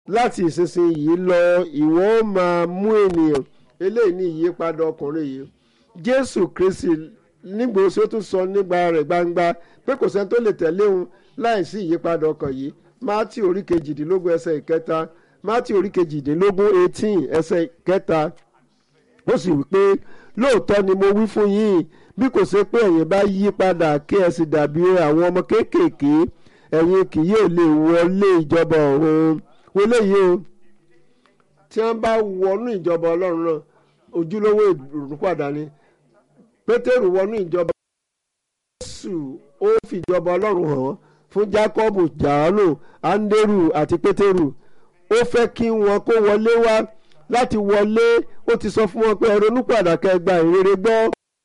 láti ìsinsìnyí lọ ìwọ ó máa mú ènìyàn eléyìí ní ìyípadà ọkùnrin yìí jésù kristi nígbà tí ó tún sọ nígbà rẹ̀ gbangba pé kò sẹ́ni tó lè tẹ̀lé òun láì sí ìyípadà ọkàn yìí mátì orí kejìdínlógún ẹsẹ̀ ìkẹta mátì orí kejìdínlógún eighteen ẹsẹ̀ ìkẹta ó sì wí pé lóòótọ́ ni mo wí fún yín bí kò ṣe pé ẹ̀yin bá yí padà kí ẹ sì dàbí àwọn ọmọ kéékèèké ẹ̀yin kì yóò lè wọlé ìjọba ọ̀run wọlé yìí o tí wọ́n bá wọnú ìjọba ọlọ́run náà ojúlówó ìrùpadà ni pétérù wọnú ìjọba jésù ó fìjọba ọlọ́run hàn fún jákọ́bù jàánù áńdérù àti pétérù ó fẹ́ kí wọn kó wọlé wá láti wọlé ó ti sọ fún wọn pé ẹ ronúpìwàdà kẹgbà ìrere gbọ́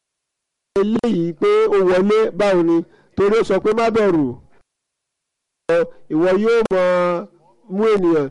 eléyìí pé ó wọlé báwo ni torí ó sọ pé má bẹ̀rù ìwọ yóò máa mú ènìyàn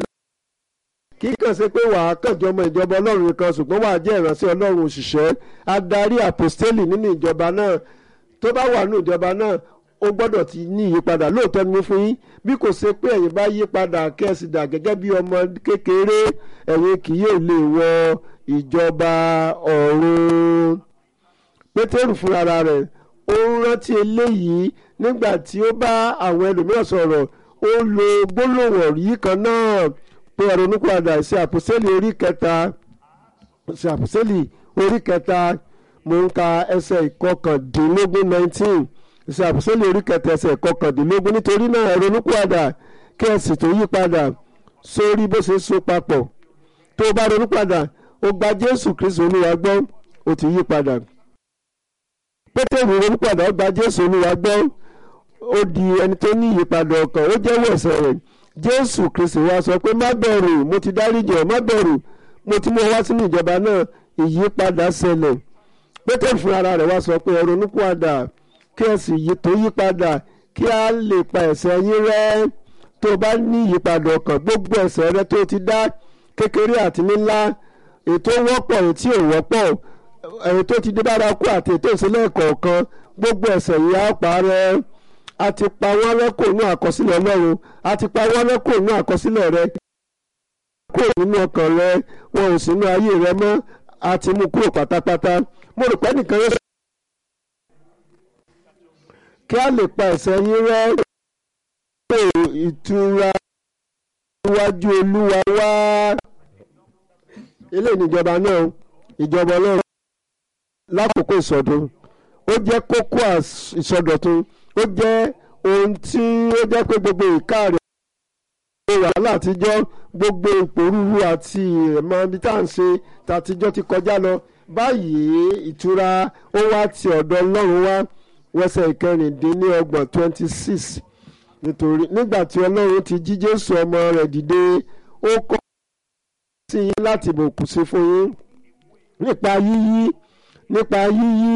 kì í kàn ṣe pé wàá kànjọ ọmọ ìjọba ọlọ́run nìkan ṣùgbọ́n wàá jẹ́ ìránṣẹ́ ọlọ́run òṣìṣẹ́ adarí àpòstélì nínú ìjọba náà tó bá wà nínú ìjọba náà ó gbọ́dọ̀ ti ní ìyípadà lóòótọ́ ni mo fún yín bí kò ṣe pé ẹ̀yin bá yí padà kẹ́sì dà gẹ́gẹ́ bí ọmọ kékeré ẹ̀yin kì yóò lè wọ ìjọba ọ̀run pétérù fúnra rẹ̀ ó rántí eléyìí nígbà tí ó bá àwọn ẹlòmíràn sọ̀rọ̀ ó lo gbólóhùn yìí kan náà pé ẹ̀rọ onípadà ṣe àpòsílì orí kẹta ṣe àpòsílì orí kẹta mo ń ka ẹsẹ̀ ìkọkàndínlógún nineteen ṣe àpòsílì orí kẹta ẹsẹ̀ ìkọkàndínlógún nítorí náà ẹ̀rọ onípadà kí ẹ sì tó yí padà sórí bó ṣe so papọ̀ tó o bá ronú padà o gba Jésù Kristu Olúwa gbọ́ o ti yí padà pétérù ronú padà ó gba jésù olúwa gbọ́ ó di ẹni tó ní ìyípadà ọkàn ó jẹ́wọ́ ẹ̀ṣẹ̀ rẹ̀ jésù kristi wá sọ pé má bẹ̀rù mo ti dáríjì ọ́ má bẹ̀rù mo ti mú ọ wá sínú ìjọba náà ìyípadà ṣẹlẹ̀ pétérù fún ara rẹ̀ wá sọ pé ẹ ronú padà kí ẹ sì tó yípadà kí a lè pa ẹ̀ṣẹ̀ yín rẹ́ tó o bá ní ìyípadà ọkàn gbogbo ẹ̀ṣẹ̀ rẹ tó ti dá kékeré àti ńlá ètò wọ́pọ̀ ètí ò wọ́pọ̀ ẹ̀yìn tó ti dé bárakú àti ètò ìsílẹ̀ kọ̀ọ̀kan gbogbo ẹ̀ṣẹ̀ yìí á parẹ́ a ti pa wọ́n rẹ́ kò nú àkọsílẹ̀ ọlọ́run a ti pa wọ́n rẹ́ kò nú àkọsílẹ̀ rẹ kúrò nínú ọkàn rẹ wọn ò sínú ayé rẹ mọ́ a ti mú kúrò pátápátá mo rò pé nìkan yóò sọ kí a lè pa ẹ̀ṣẹ̀ yín rẹ́ kó ìtura iwájú olúwa wá eléyìí níjọba náà ìjọba ọlọ́run lákòókò ìsọdún ó jẹ́ kókó ìsọdọ̀tun ó jẹ́ ohun tí ó jẹ́ pé gbogbo ìka rẹ̀ gbogbo wàhálà àtijọ́ gbogbo ìpòrúurú àti ìrẹ̀mọ́ ibi tá à ń ṣe tàtijọ́ ti kọjá lọ báyìí ìtura ó wá ti ọ̀dọ̀ ọlọ́run wá wẹ́sẹ̀ ìkẹrìndínlọ́gbọ̀n twenty six nítorí nígbà tí ọlọ́run ti jí jésù ọmọ rẹ̀ dìde ó kọ́ sí yín láti bùkún sí fún yín nípa yíyí nípa yíyí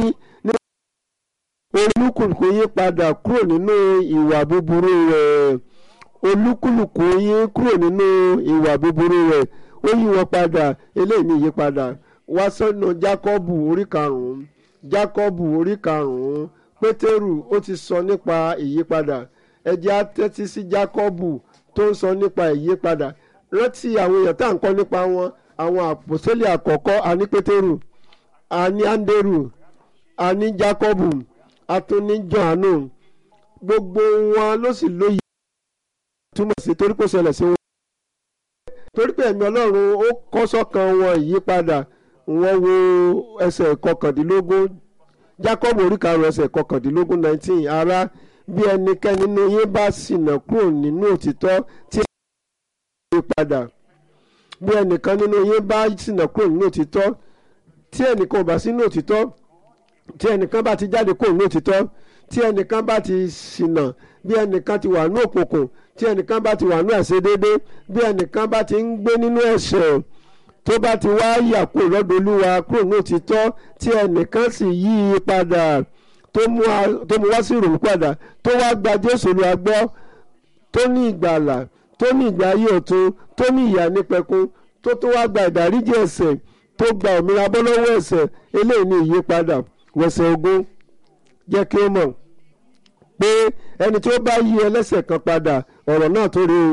olúkúlùkù yín padà kúrò nínú ìwà búburú rẹ̀ olúkúlùkù yín kúrò nínú ìwà búburú rẹ̀ ó yí wọn padà eléyìí ní ìyípadà wá sọ́nà jákọ́bù orí karùn-ún jákọ́bù orí karùn-ún pétérù ó ti sọ nípa ìyípadà ẹ jẹ́ á tẹ́tí sí jákọ́bù tó ń sọ nípa ìyípadà rántí àwọn èèyàn tá à ń kọ́ nípa wọn àwọn àpòsílẹ̀ àkọ́kọ́ àní pétérù àní áńdérù àní jákọ́bù àtúní jọ̀hánù gbogbo wọn ló sì lóye túmọ̀ sí torí kò ṣẹlẹ̀ sí wọn. torí pé ẹ̀mí ọlọ́run ó kọ́ sọ́kàn wọn ìyípadà wọ́n wo ẹsẹ̀ kọkàndínlógún jákọ́bù orí karùn-ún ẹsẹ̀ kọkàndínlógún nineteen ara bí ẹnikẹ́ni nínú yín bá ṣìnà kúrò nínú òtítọ́ tí ẹ yí padà bí ẹnìkan nínú yín bá ṣìnà kúrò nínú òtítọ́ tí ẹnìkan ò bá sínú òtítọ́ tí ẹnìkan bá ti jáde kúrò nínú òtítọ́ tí ẹnìkan bá ti ṣìnà bí ẹnìkan ti wà ní òkùnkùn tí ẹnìkan bá ti wà ní àṣedédé bí ẹnìkan bá ti ń gbé nínú ẹ̀ṣẹ̀ tó bá ti wá yà kúrò lọ́dọ̀ olúwa kúrò ní òtítọ́ tí ẹnìkan sì yí i padà tó mú wá sí ìrònú padà tó wá gba jésù olúwa gbọ́ tó ní ìgbàlà tó ní ìgbà ayé ọ̀tun tó ní ìyà nípẹ̀kun tó tó wá gba ìdáríjì ẹ̀ṣẹ̀ tó gba òmìnira bọ́ lọ́wọ́ ẹ̀ṣẹ̀ eléyìí ní ìyípadà wẹ̀sẹ̀ ogún jẹ́ kí ó mọ̀ pé ẹni tí ó bá yí ẹlẹ́ṣẹ̀ kan padà ọ̀rọ̀ náà tó rí o kò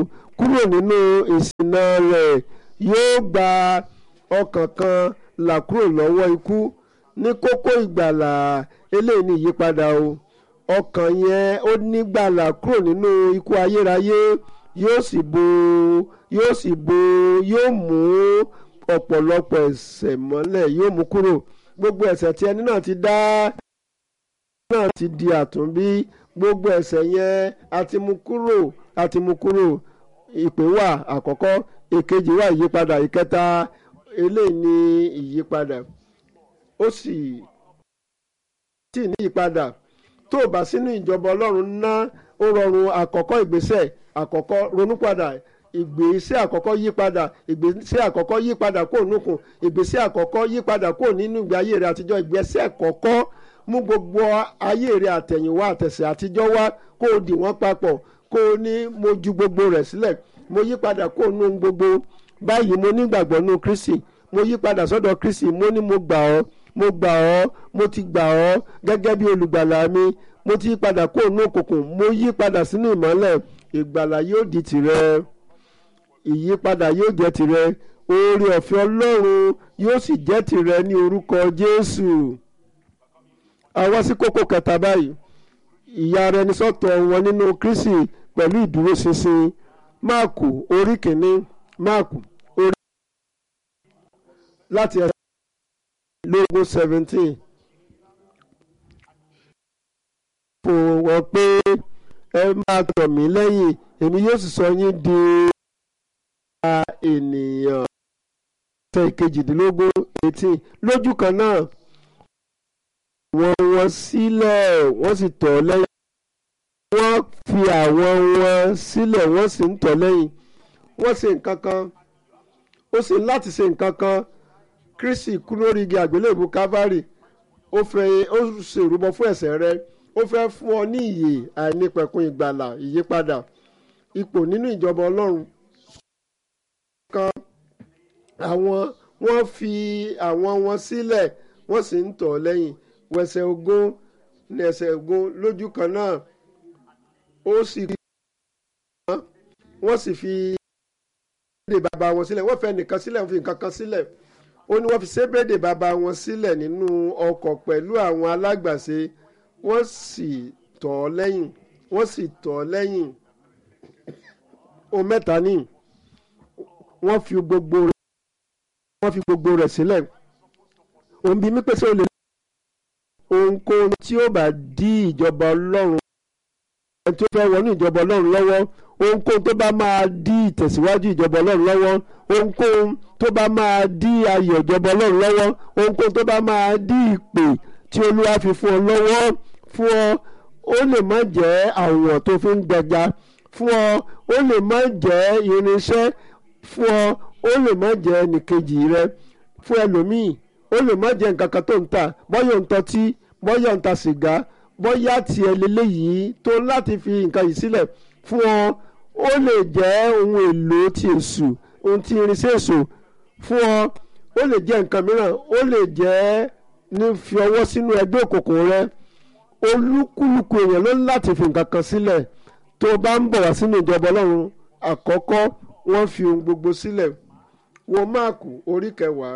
kúrò nínú ìṣìnà rẹ̀ yóò gba ọkàn kan là kúrò lọ́wọ́ ikú ní kókó ìgbàlà eléyìí ní ìyípadà o ọkàn yẹn ó nígbàlà kúrò nínú ikú ayérayé yóò sì bo yóò sì bo yóò mú ọ̀pọ̀lọpọ̀ ẹ̀ṣẹ̀ mọ́lẹ̀ yóò mú kúrò gbogbo ẹ̀ṣẹ̀ tí ẹni náà ti dá náà ti di àtúnbí gbogbo ẹ̀ṣẹ̀ yẹn a ti mú kúrò a ti mú kúrò ìpè wà àkọ́kọ́ èkejì wà ìyípadà ìkẹta eléyìí ní ìyípadà ó sì tì ní ìyípadà tó o bá sínú ìjọba ọlọ́run ná ó rọrùn àkọ́kọ́ ìgbésẹ̀ àkọ́kọ́ ronúpadà ìgbésẹ̀ àkọ́kọ́ yípadà ìgbésẹ̀ àkọ́kọ́ yípadà kó nùkùn ìgbésẹ̀ àkọ́kọ́ yípadà kó nínú ìgbé ayé rẹ àtijọ́ ìgbésẹ̀ àkọ́kọ́ mú gbogbo ayé rẹ àtẹ̀yìnwá àtẹ̀sẹ̀ àtijọ́ wá kó o dì wọ́n papọ̀ kó o ní mo ju gbogbo rẹ̀ sílẹ̀ mo yípadà kó nù gbogbo báyìí mo nígbàgbọ́ nù Kristi mo yípadà sọ́dọ̀ Kristi mo ní mo gbà ọ́ mo gbà ọ́ mo ti gbà ọ́ gẹ́gẹ́ bí olùgbàlà mi mo ti yípadà kó nù òkùnkùn mo yípadà sínú ìmọ́lẹ̀ ìgbàlà yóò di tìrẹ ìyípadà yóò jẹ́ tìrẹ oore ọ̀fẹ́ Ọlọ́run yóò sì jẹ́ tìrẹ ní orúkọ Jésù àwa sí kókó kẹta báyìí ìyá ara ẹni sọ́tọ̀ wọn nínú Kristi pẹ̀lú ìdúróṣinṣin máàkù orí kìíní máàkù orí láti ẹsẹ̀ lógún seventeen fún wọn pé ẹ máa tọ̀ mí lẹ́yìn èmi yóò sì sọ yín di ọba ènìyàn ẹsẹ̀ ìkejìdínlógún eighteen lójú kan náà wọ́n wọ́n sílẹ̀ wọ́n sì tọ̀ lẹ́yìn wọ́n fi àwọn wọn sílẹ̀ wọ́n sì ń tọ̀ lẹ́yìn wọ́n ṣe nǹkan kan ó sì láti ṣe nǹkan kan Kristi kú lórí igi àgbélébù Calvary ó fẹ́ ó ṣèrúbọ fún ẹ̀ṣẹ̀ rẹ ó fẹ́ fún ọ ní ìyè àìnípẹ̀kun ìgbàlà ìyípadà ipò nínú ìjọba Ọlọ́run kan àwọn wọ́n fi àwọn wọn sílẹ̀ wọ́n sì ń tọ̀ lẹ́yìn wẹsẹ̀ ogún ní ẹsẹ̀ ogún lójú kan náà ó sì rí wọ́n sì fi sébèdè bàbá wọn sílẹ̀ wọ́n fẹ́ nìkan sílẹ̀ wọ́n fi nǹkan kan sílẹ̀ ó ní wọ́n fi sébèdè bàbá wọn sílẹ̀ nínú ọkọ̀ pẹ̀lú àwọn alágbàṣe wọ́n sì tọ̀ ọ́ lẹ́yìn wọ́n sì tọ̀ ọ́ lẹ́yìn ohun mẹ́ta ní wọ́n fi gbogbo rẹ̀ wọ́n fi gbogbo rẹ̀ sílẹ̀ òun bí mi pèsè olè ohunkóhun tí ó bá dí ìjọba ọlọ́run ẹni tó fẹ́ wọnú ìjọba ọlọ́run lọ́wọ́ ohunkóhun tó bá máa dí ìtẹ̀síwájú ìjọba ọlọ́run lọ́wọ́ ohunkóhun tó bá máa dí ayọ̀ ìjọba ọlọ́run lọ́wọ́ ohunkóhun tó bá máa dí ìpè tí olúwa fi fún ọ lọ́wọ́ fún ọ ó lè má jẹ́ àwọ̀n tó fi ń gbẹja fún ọ ó lè má jẹ́ irinṣẹ́ fún ọ ó lè má jẹ́ ẹnìkejì rẹ fún ẹlòmíì ó lè má jẹ́ nǹkan kan tó ń tà bọ́yọ̀ ń tọ́tí bọ́yọ̀ ń ta sìgá bọ́yá tiẹ̀ lélẹ́yìí tó láti fi nǹkan yìí sílẹ̀ fún ọ ó lè jẹ́ ohun èlò ti èṣù ohun tí irinṣẹ́ èṣù fún ọ ó lè jẹ́ nǹkan mìíràn ó lè jẹ́ ní fi ọwọ́ sínú ẹgbẹ́ òkùnkùn rẹ olúkúlùkù èèyàn ló ní láti fi nǹkan kan sílẹ̀ tó o bá ń bọ̀ wá sínú ìjọba ọlọ́run àkọ́kọ́ wọ́n fi ohun gbogbo sílẹ̀ wo máàkù orí kẹwàá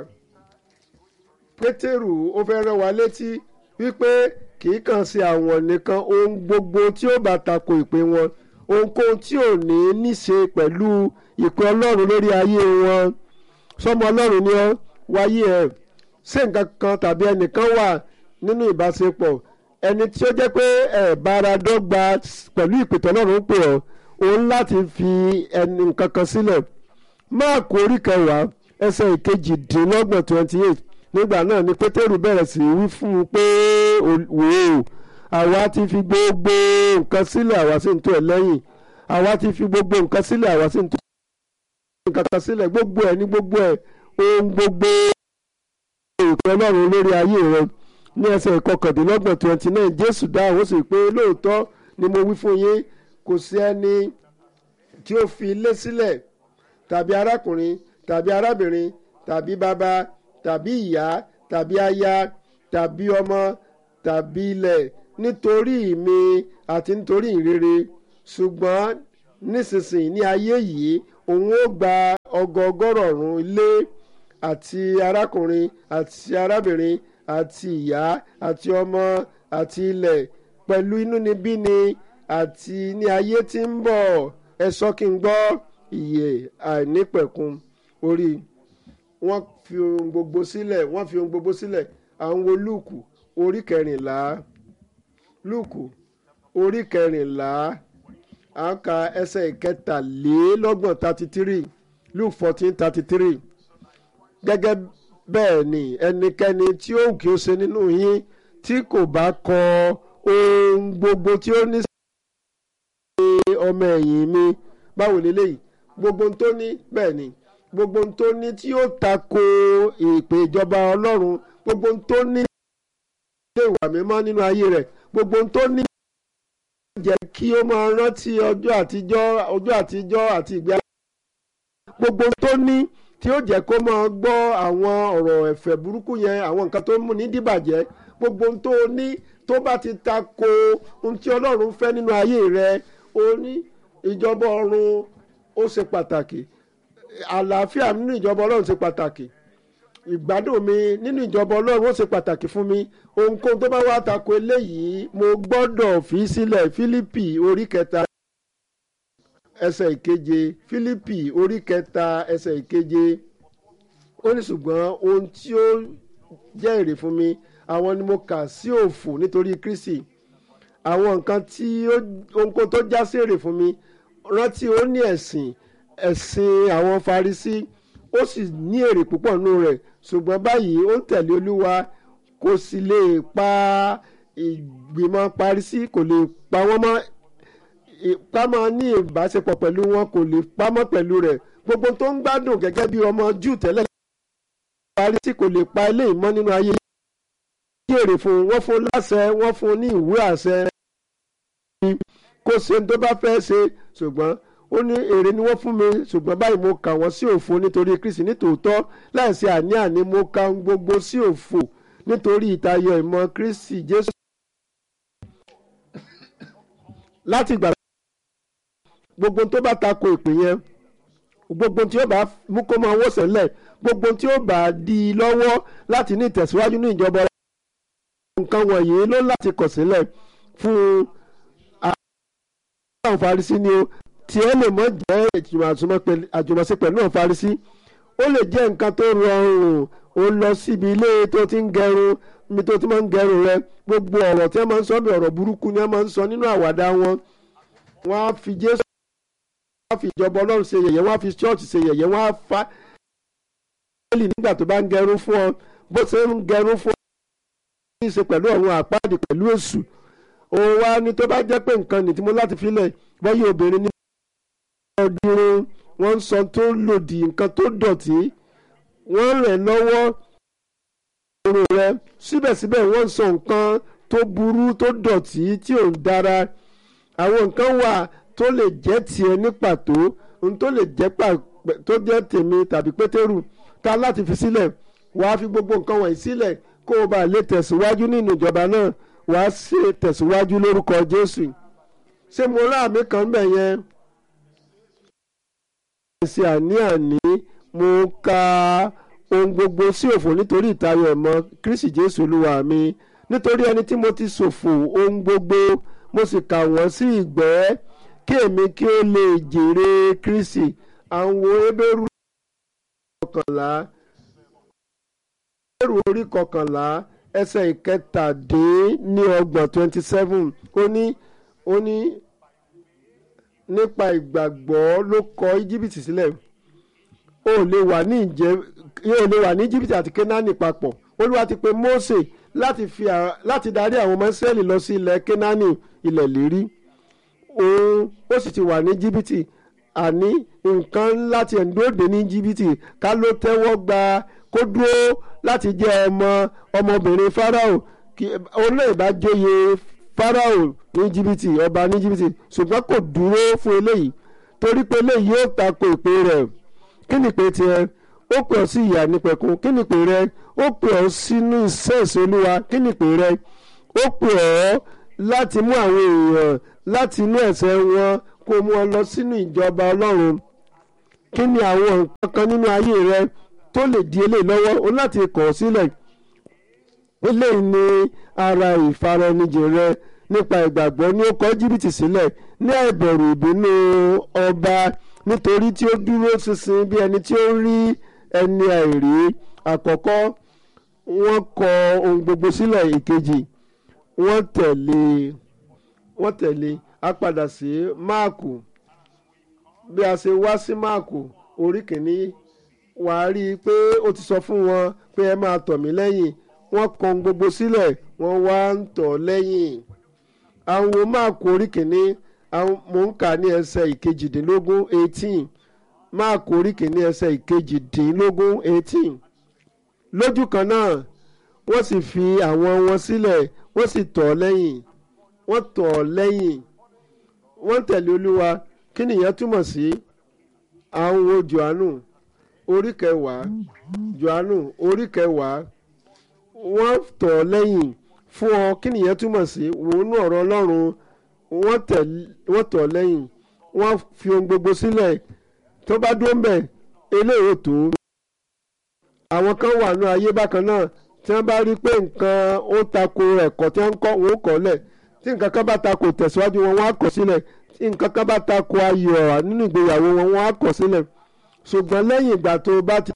pétérù ó fẹ́ rán wa létí wípé kì í kàn sí àwọn nìkan ohun gbogbo tí ó bá tako ìpè wọn ohunkóhun tí ò ní níṣe pẹ̀lú ìpè ọlọ́run lórí ayé wọn sọmọ ọlọ́run ni ọ wáyé ẹ ṣé nǹkan kan tàbí ẹnìkan wà nínú ìbáṣepọ̀ ẹni tí ó jẹ́ pé ẹ bára dọ́gba pẹ̀lú ìpè tọ́lọ́run pè ọ́ òun láti fi ẹni nǹkan kan sílẹ̀ máàkù orí kẹwàá ẹsẹ̀ ìkejìdínlọ́gbọ̀n twenty eight nígbà náà ni pétérù bẹ̀rẹ̀ sí í wí fún un pé wò ó àwa ti fi gbogbo nǹkan sílẹ̀ àwa sì ń tọ̀ ẹ́ lẹ́yìn àwa ti fi gbogbo nǹkan sílẹ̀ àwa sì ń tọ̀ ẹ́ nǹkan kan sílẹ̀ gbogbo ẹ̀ ní gbogbo ẹ̀ ohun gbogbo ìpè ọlọ́run lórí ayé rẹ ní ẹsẹ̀ ìkọkàndínlọ́gbọ̀n twenty nine jésù dáhùn ó sì pé lóòótọ́ ni mo wí fún yín kò sí ẹni tí ó fi ilé sílẹ̀ tàbí arákùnrin tàbí arábìnrin tàbí bàbá tàbí ìyá tàbí aya tàbí ọmọ tàbí ilẹ̀ nítorí mi àti nítorí ìrere ṣùgbọ́n nísinsìnyí ní ayé yìí òun ó gba ọgọọgọ́rọ̀ọ̀rún ilé àti arákùnrin àti arábìnrin àti ìyá àti ọmọ àti ilẹ̀ pẹ̀lú inúnibíni àti ní ayé tí ń bọ̀ ẹ sọ kí n gbọ́ ìyè àìnípẹ̀kun orí wọ́n fi ohun gbogbo sílẹ̀ wọ́n fi ohun gbogbo sílẹ̀ àwọn wo lúùkù orí kẹrìnlá lúùkù orí kẹrìnlá à ń ka ẹsẹ̀ ìkẹtàlélọ́gbọ̀n thirty three luke fourteen thirty three gẹ́gẹ́ bẹ́ẹ̀ ni ẹnikẹ́ni tí ó wù kí ó ṣe nínú yín tí kò bá kọ ohun gbogbo tí ó ní sí ọmọ ẹ̀yìn mi báwo leléyìí gbogbo ohun tó ní bẹ́ẹ̀ ni gbogbo ohun tó ní tí ó tako ìpè ìjọba ọlọ́run gbogbo ohun tó ní ilé ìwà mímọ́ nínú ayé rẹ̀ gbogbo ohun tó ní jẹ́ kí ó máa rántí ọjọ́ àtijọ́ ọjọ́ àtijọ́ àti ìgbé ayé gbogbo ohun tó ní tí ó jẹ́ kó máa gbọ́ àwọn ọ̀rọ̀ ẹ̀fẹ̀ burúkú yẹn àwọn nǹkan tó ń mú ní dìbàjẹ́ gbogbo ohun tó ní tó bá ti tako ohun tí ọlọ́run fẹ́ nínú ayé rẹ̀ ó ní ìjọba ọ̀run ó ṣe pàtàkì àlàáfíà nínú ìjọba ọlọ́run ṣe pàtàkì ìgbádùn mi nínú ìjọba ọlọ́run ó ṣe pàtàkì fún mi ohunkóhun tó bá wá tako eléyìí mo gbọ́dọ̀ fi sílẹ̀ fílípì orí kẹta ẹsẹ̀ ìkeje fílípì orí kẹta ẹsẹ̀ ìkeje ó ní ṣùgbọ́n ohun tí ó jẹ́ èrè fún mi àwọn ni mo kà sí òfò nítorí kristi àwọn nǹkan tí ohunkóhun tó já sí èrè fún mi rántí ó ní ẹ̀sìn ẹ̀sìn àwọn farisí ó sì ní èrè púpọ̀ nínú rẹ̀ ṣùgbọ́n báyìí ó ń tẹ̀lé olúwa kò sì lè pa ìgbìmọ̀ parisí kò lè pa wọ́n mọ́ ká máa ní ìbáṣepọ̀ pẹ̀lú wọn kò lè pamọ́ pẹ̀lú rẹ̀ gbogbo tó ń gbádùn gẹ́gẹ́ bí ọmọ jù tẹ́lẹ̀ parisí kò lè pa ilé ìmọ̀ nínú ayé yìí èrè fún wọ́n fún láṣẹ wọ́n fún ní ìwé àṣẹ kó ṣe tó bá fẹ́ ṣe ṣùgbọ́n ó ní èrè ni wọ́n fún mi ṣùgbọ́n báyìí mo kà wọ́n sí òfo nítorí kristi nítòótọ́ láìsí àní-àní mo ka gbogbo sí òfo nítorí ìtayọ ìmọ̀ kristi jésù. láti ìgbà gbogbo tó bá tako ìpè yẹn gbogbo tí ó bá mú kó máa wọ́ sẹ́lẹ̀ gbogbo tí ó bá di i lọ́wọ́ láti ní ìtẹ̀síwájú ní ìjọba nǹkan wọ̀nyí ló láti kọ̀ sílẹ̀ fún àwọn Farisí ni o tí ẹ lè mọ̀ jẹ́ àjùmọ̀ṣe pẹ̀lú àwọn Farisí ó lè jẹ́ nǹkan tó rọrùn ó lọ síbi ilé tó ti ń gẹrun mi tó ti máa ń gẹrun rẹ gbogbo ọ̀rọ̀ tí wọ́n máa ń sọ bí ọ̀rọ̀ burúkú ni wọ́n máa ń sọ nínú àwàdà wọn wọ́n á fi Jésù wọ́n á fi ìjọba Ọlọ́run ṣe yẹ̀yẹ́ wọ́n á fi ṣọ́ọ̀ṣì ṣe yẹ̀yẹ́ wọ́n á fa ẹ̀lì nígbà tó bá ń gẹrun fún ọ bó ṣe ń gẹrun fún ọ ní í ṣe pẹ̀lú ọ̀run àpáàdì pẹ̀lú èṣù òun wá ní tó bá jẹ́ pé nǹkan nì tí mo láti filẹ̀ bọ́yá obìnrin ní ọdún wọ́n ń sọ tó lòdì nǹkan tó dọ̀tí wọ́n rẹ̀ lọ́wọ́ òru rẹ síbẹ̀síbẹ̀ wọ́n ń sọ nǹkan tó burú tó dọ̀tí tí ò ń dára àwọn nǹkan wà tó lè jẹ́ tiẹ̀ ní pàtó ohun tó lè jẹ́ tó jẹ́ tèmi tàbí pétérù ká láti fi sílẹ̀ wàá fi gbogbo nǹkan wọ̀nyí sílẹ̀ kó o bá lè tẹ̀síwájú nínú ìjọba náà wàá ṣe tẹ̀síwájú lórúkọ Jésù ṣé mo rá àmì kan bẹ̀ yẹn ṣe àní-àní mo ka ohun gbogbo sí òfò nítorí ìtayọ ẹ̀mọ́ Kristi Jésù Olúwa mi nítorí ẹni tí mo ti ṣòfò ohun gbogbo mo sì kà wọ́n sí ìgbẹ́ kí èmi kí ó lè jèrè Kristi àwọn ebéèrú kọkànlá ebéèrú orí kọkànlá ẹsẹ̀ ìkẹtàdínníọgbọ̀n twenty seven ó ní ó ní nípa ìgbàgbọ́ ló kọ íjíbítì sílẹ̀ ó lè wà ní ìjẹ́ yóò lè wà ní íjíbítì àti kénáánì papọ̀ olúwa ti pe Mósè láti fi láti darí àwọn ọmọ Ísírẹ́lì lọ sí ilẹ̀ kénáánì ilẹ̀ lérí òun ó sì ti wà ní íjíbítì àní nǹkan láti ẹ̀ńdóde ní íjíbítì ká ló tẹ́wọ́ gba kó dúró láti jẹ́ ọmọ ọmọbìnrin Fáráò kí olóyè bá jóye Fáráò ní jìbìtì ọba ní jìbìtì ṣùgbọ́n kò dúró fún eléyìí torí pé eléyìí yóò tako ìpè rẹ̀ kí ni ìpè tiẹ̀ ó pè ọ́ sí ìyà nípẹ̀kun kí ni ìpè rẹ̀ ó pè ọ́ sínú iṣẹ́ ìṣolúwa kí ni ìpè rẹ̀ ó pè ọ́ láti mú àwọn èèyàn láti inú ẹ̀ṣẹ̀ wọn kó mú ọ lọ sínú ìjọba ọlọ́run kí ni àwọn nǹkan kan nínú ayé rẹ tó lè di eléyìí lọ́wọ́ o láti kọ̀ ọ́ sílẹ̀ eléyìí ni ara ìfaraẹnijì rẹ nípa ìgbàgbọ́ ní ó kọ̀ jìbìtì sílẹ̀ ní àìbẹ̀rù ìbínú ọba nítorí tí ó dúró ṣinṣin bí ẹni tí ó rí ẹni àìrí àkọ́kọ́ wọ́n kọ ohun gbogbo sílẹ̀ ìkejì wọ́n tẹ̀lé wọ́n tẹ̀lé a padà sí máàkù bí a ṣe wá sí máàkù orí kìíní wà á rí i pé ó ti sọ fún wọn pé ẹ máa tọ̀ mí lẹ́yìn wọ́n kọ ohun gbogbo sílẹ̀ wọ́n wá ń tọ̀ lẹ́yìn àwọn wo máàkù orí kìíní mò ń kà ní ẹsẹ̀ ìkejìdínlógún eighteen máàkù orí kìíní ẹsẹ̀ ìkejìdínlógún eighteen lójú kan náà wọ́n sì fi àwọn wọn sílẹ̀ wọ́n sì tọ̀ ọ́ lẹ́yìn wọ́n tọ̀ ọ́ lẹ́yìn wọ́n tẹ̀lé olúwa kí nìyẹn túmọ̀ sí àwọn wo johannu orí kẹwàá johannu orí kẹwàá wọ́n tọ̀ ọ́ lẹ́yìn fún ọ kí nìyẹn túmọ̀ sí wòónú ọ̀rọ̀ ọlọ́run wọ́n tọ̀ ọ́ lẹ́yìn wọ́n fi ohun gbogbo sílẹ̀ tó bá dúró ń bẹ̀ eléyìí tó àwọn kan wà ní ayé bákan náà tí wọ́n bá rí pé nǹkan ó tako ẹ̀kọ́ tí wọ́n ń kọ́ wọn ó kọ́ lẹ̀ tí nǹkan kan bá tako tẹ̀síwájú wọn wọ́n á kọ̀ sílẹ̀ tí nǹkan kan bá tako ayọ̀ nínú ìgbéyàwó wọn wọ́n á kọ̀ sílẹ̀ ṣùgbọ́n lẹ́yìn ìgbà tó bá ti.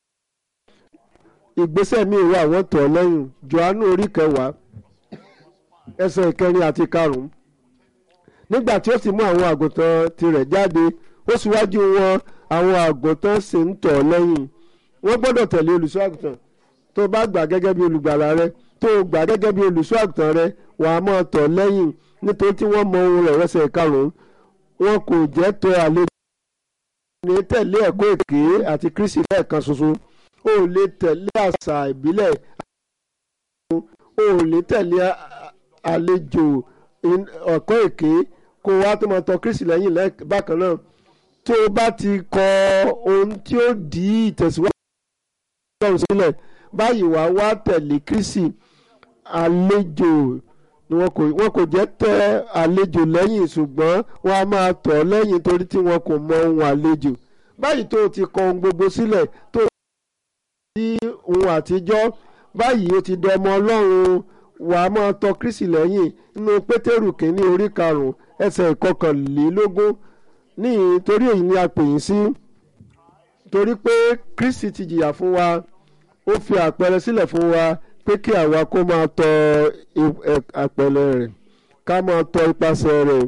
ìgbésẹ̀ míì wà wọ́n tọ̀ lẹ́yìn Jòhánù orí kẹwàá ẹsẹ̀ ìkẹrin àti karùn-ún nígbà tí ó sì mú àwọn àgùntàn tirẹ̀ jáde ó síwájú wọn àwọn àgùntàn sì ń tọ̀ lẹ́yìn wọ́n gbọ́dọ̀ tẹ̀lé olùṣọ́ àgùntàn tó bá gbà gẹ́gẹ́ bí olùgbàlà rẹ tó gbà gẹ́gẹ́ bí olùṣọ́ àgùntàn rẹ wàá máa tọ̀ lẹ́yìn nítorí tí wọ́n mọ ohun rẹ̀ wẹ́sẹ̀ karùn-ún wọn kò jẹ́ tọ̀ àlejò ní tẹ̀lé ẹ̀kọ́ èké àti Kristi lẹ́ẹ̀kan ṣoṣo o ò lè tẹ̀lé àṣà ìbílẹ̀ o ò lè tẹ̀lé àlejò ẹ̀kọ́ èké kó wá tó máa tọ̀ Kristi lẹ́yìn bákan náà tó o bá ti kọ ohun tí ó di ìtẹ̀síwájú ọlọ́run sílẹ̀ báyìí wá wá tẹ̀lé Kristi àlejò ni wọn kò wọn kò jẹ́ tẹ àlejò lẹ́yìn ṣùgbọ́n wọn a máa tọ̀ ọ́ lẹ́yìn torí tí wọn kò mọ ohun àlejò báyìí tó o ti kọ ohun gbogbo sílẹ̀ tó o ti ohun àtijọ́ báyìí o ti dọmọ ọlọ́run wàá máa tọ̀ Kristi lẹ́yìn nínú Pétérù kínní orí karùn-ún ẹsẹ̀ ìkọkànlélógún ní torí èyí ni a pè yín sí torí pé Kristi ti jìyà fún wa ó fi àpẹẹrẹ sílẹ̀ fún wa pé kí àwa kó máa tọ àpẹẹrẹ rẹ̀ ká máa tọ ipasẹ̀ rẹ̀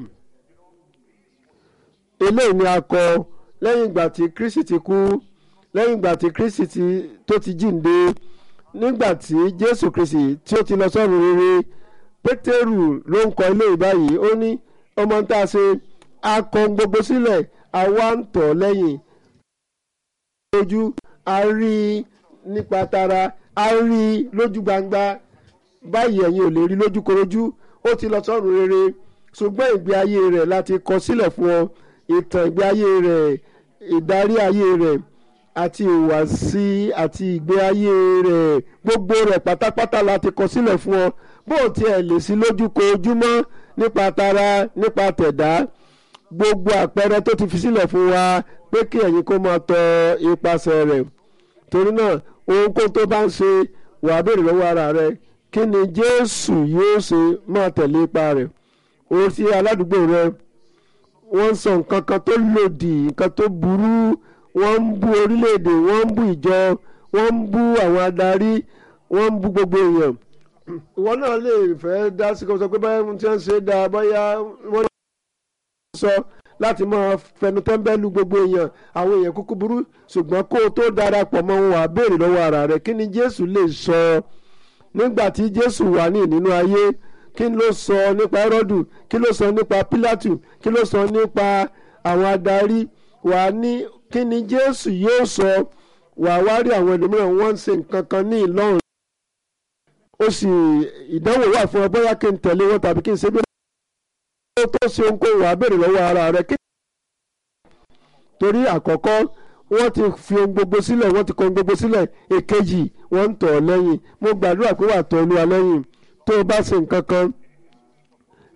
eléyìí ni a kọ lẹ́yìn ìgbà tí Kristi ti kú lẹ́yìn ìgbà tí Kristi ti tó ti jíǹde nígbà tí Jésù Kristi tí ó ti lọ sọ́run rere Pétérù ló ń kọ eléyìí báyìí ó ní ọmọ tá a ṣe a kọ gbogbo sílẹ̀ àwa ń tọ̀ lẹ́yìn lójú a rí i nípa tara a rí i lójú gbangba báyìí ẹ̀yin ò lè rí lójúkorojú ó ti lọ sọ́run rere ṣùgbọ́n ìgbé ayé rẹ̀ láti kọ sílẹ̀ fún ọ ìtàn ìgbé ayé rẹ̀ ìdarí ayé rẹ̀ àti ìhùwàsí àti ìgbé ayé rẹ̀ gbogbo rẹ̀ pátápátá láti kọ sílẹ̀ fún ọ bó o tiẹ̀ lè sí lójúkojúmọ́ nípa tara nípa tẹ̀dá gbogbo àpẹẹrẹ tó ti fi sílẹ̀ fún wa pé kí ẹ̀yin kó máa tọ ipasẹ̀ rẹ̀ torí náà ohunkóhun tó bá ń ṣe wàá béèrè lọ́wọ́ ara rẹ kí ni Jésù yóò ṣe máa tẹ̀lé ipa rẹ̀ o sí aládùúgbò rẹ wọ́n ń sọ nǹkan kan tó lòdì nǹkan tó burú wọ́n ń bú orílẹ̀-èdè wọ́n ń bú ìjọ wọ́n ń bú àwọn adarí wọ́n ń bú gbogbo èèyàn ìwọ náà lè fẹ́ dá sí kó sọ pé báyà tí wọ́n ṣe dáa báyà wọ́n sọ láti máa fẹnu tẹ́ńbẹ́lú gbogbo èèyàn àwọn èèyàn kúkú burú ṣùgbọ́n kó o tó darapọ̀ mọ́ wọn wà béèrè lọ́wọ́ ara rẹ̀ kí ni Jésù lè sọ nígbà tí Jésù wà ní nínú ayé kí ló sọ nípa Hẹ́rọ́dù kí ló sọ nípa Pílátù kí ló sọ nípa àwọn adarí wà ní kí ni Jésù yóò sọ wà wá rí àwọn ẹlòmíràn wọ́n ń ṣe nǹkan kan ní Ìlọrin ó sì ìdánwò wà fún ọ bóyá kí n tẹ̀lé wọn tàbí kí n ṣe bí ó tó ṣe ohunkóhun wà á béèrè lọ́wọ́ ara rẹ kí. torí àkọ́kọ́ wọ́n ti fi ohun gbogbo sílẹ̀ wọ́n ti kọ ohun gbogbo sílẹ̀ èkejì wọ́n ń tọ̀ ọ́ lẹ́yìn mo gbàdúrà pé wà á tọ̀ Olúwa lẹ́yìn tó o bá ṣe nǹkan kan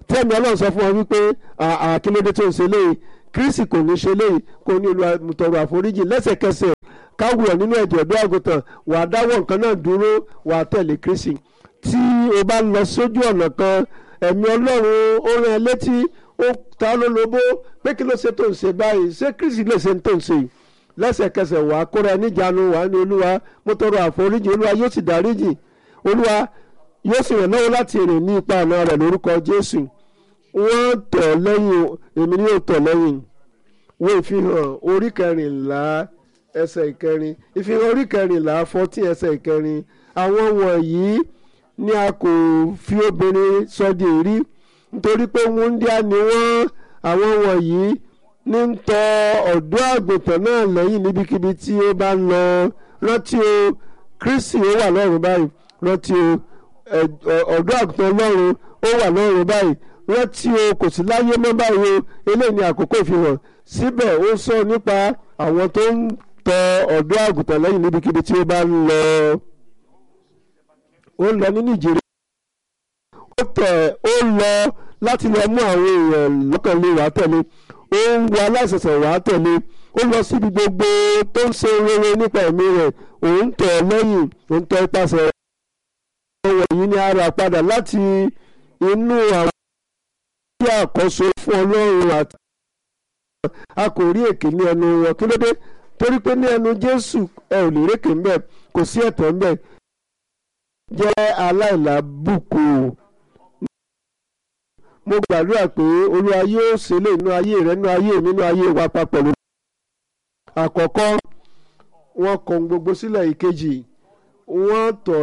tẹ́mi ọlọ́run sọ fún wọn wípé àkílódé tó ń ṣe léyìí kristi kò ní ṣe léyìí kò ní olúwa tọrọ àforíjì lẹ́sẹ̀kẹsẹ̀ káwùrọ̀ nínú ẹ̀jẹ̀ ọ̀dọ́ àgùntàn wàá dáwọ́ nǹkan náà dúró wàá tẹ̀lé kristi tí o bá lọ sójú ọ̀nà kan ẹ̀mí ọlọ́run ó rán ẹ létí ó ta ló lobó pé kí ló ṣe tó ń ṣe báyìí ṣé kristi lè ṣe tó ń ṣe yìí lẹ́sẹ̀kẹsẹ̀ wàá kóra ẹ níjànú wàá ní olúwa mo tọrọ àforíjì olúwa yóò sì dáríjì olúwa yóò sì ràn lọ́wọ́ láti rìn ní ipa ọ̀nà rẹ̀ lórúkọ jésù wọ́n tọ̀ lẹ́yìn èmi ni yóò tọ̀ lẹ́yìn wo ìfihàn orí kẹrìnlá ẹsẹ̀ ìkẹrin ìfihàn orí kẹrìnlá fourteen ẹsẹ̀ ìkẹrin àwọn wọ̀nyí ni a kò fi obìnrin sọdí rí nítorí pé wúndíá ni wọ́n àwọn wọ̀nyí ní ń tọ ọ̀dọ́ àgùntàn náà lẹ́yìn níbikíbi tí ó bá ń lọ rántí o kristi ó wà lọ́run báyìí rántí o ọ̀dọ́ àgùntàn ọlọ́run ó wà lọ́run báyìí rántí o kò sí láyé mọ́ báyìí o eléyìí ni àkókò ìfihàn síbẹ̀ ó sọ nípa àwọn tó ń tọ ọ̀dọ́ àgùntàn lẹ́yìn níbikíbi tí ó bá ń lọ ó ń lọ ní nìjíríà ó tẹ̀ ó lọ láti lọ mú àwọn èèyàn lọ́kàn lè wá tẹ̀lé ó ń wọ aláìsẹ̀sẹ̀ wá tẹ̀lé ó lọ síbi gbogbo tó ń ṣe rere nípa ẹ̀mí rẹ̀ òun tọ̀ lẹ́yìn òun tọ̀ ipasẹ̀ rẹ̀ ọwọ́ yìí ni a rà padà láti inú àwọn tí àkọ́so fún ọlọ́run àti a kò rí èké ní ẹnu wọn kí ló dé torí pé ní ẹnu jésù ẹ ò lè rékè ńbẹ kò sí ẹ̀tọ́ ńbẹ jẹ́ aláìlábùkù mo gbàdúrà pé olúwa yóò ṣe lè nú ayé rẹ nú ayé mi nú ayé wa papọ̀ lórí. àkọ́kọ́ wọ́n kọ gbogbo sílẹ̀ ìkejì wọ́n tọ̀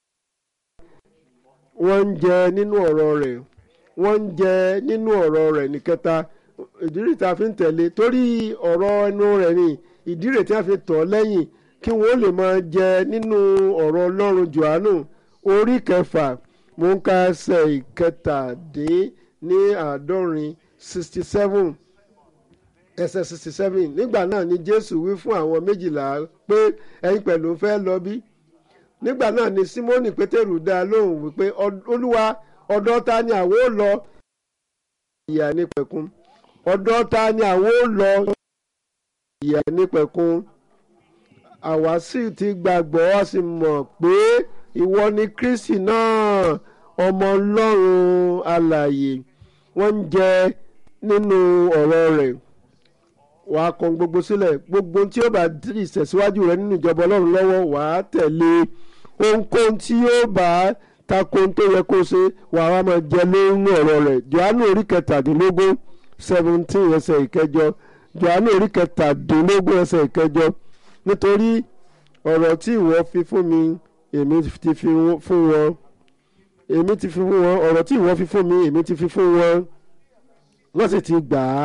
wọ́n ń jẹ nínú ọ̀rọ̀ rẹ̀ wọ́n ń jẹ nínú ọ̀rọ̀ rẹ̀ nìkẹta ìdírí tá a fi ń tẹ̀lé torí ọ̀rọ̀ ẹnu rẹ̀ ni ìdírí tí a fi tọ̀ lẹ́yìn kí wọ́n lè máa jẹ nínú ọ̀rọ̀ ọlọ́run johannu orí kẹfà mo ń ka ẹsẹ̀ ìkẹtàdín ní àádọ́rin sixty seven ẹsẹ̀ sixty seven nígbà náà ni jésù wí fún àwọn méjìlá pé ẹ̀yin pẹ̀lú fẹ́ lọ bí nígbà náà ni simoni pétérù dá lóhùn wípé olúwa ọ̀dọ̀ ta ni àwo lọ ìyà nípẹ̀kun ọ̀dọ̀ ta ni àwo lọ ìyà nípẹ̀kun àwa sì ti gbàgbọ́ a sì mọ̀ pé ìwọ ni kristi náà ọmọ ọlọ́run alààyè wọ́n ń jẹ nínú ọ̀rọ̀ rẹ̀ wàá kọ gbogbo sílẹ̀ gbogbo tí ó bá ìṣẹ̀síwájú rẹ nínú ìjọba ọlọ́run lọ́wọ́ wàá tẹ̀lé ohunkóhun tí yóò bá tako tó yẹ kó ṣe wàá wá máa jẹ lórí ọ̀rọ̀ rẹ̀ johannu orí kẹtàdínlógún seventeen ẹsẹ̀ ìkẹjọ johannu orí kẹtàdínlógún ẹsẹ̀ ìkẹjọ nítorí ọ̀rọ̀ tí ìwọ fi fún mi èmi ti fi fún wọn èmi ti fi fún wọn ọ̀rọ̀ tí ìwọ fi fún mi èmi ti fi fún wọn wọ́n sì ti gbà á